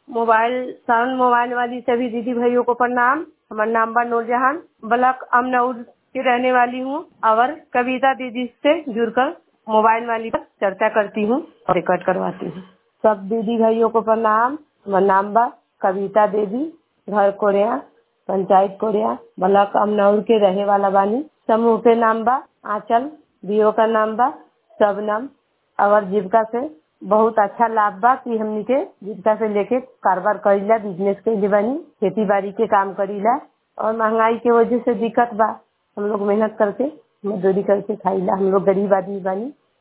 mobile sound mobile वाली सभी दीदी भाइयों को प्रणाम हमारा नाम बा नूरजहान ब्लॉक अमनौर की रहने वाली हूँ और कविता दीदी से जुड़कर मोबाइल वाली पर चर्चा करती हूँ और रिकॉर्ड करवाती हूँ सब दीदी भाइयों को प्रणाम हमारा नाम बा कविता देवी घर कोरिया पंचायत कोरिया ब्लॉक अमनौर के रहे वाला बानी समूह के नाम बा आंचल बीओ का नाम बा सबनम और जीविका से बहुत अच्छा लाभ बा कि हमनी के जीविका से लेके कारोबार करीला बिजनेस के बानी खेती बाड़ी के काम करीला और महंगाई के वजह से दिक्कत बा हम लोग मेहनत करके मजदूरी करके खाईला हम लोग गरीब आदमी बानी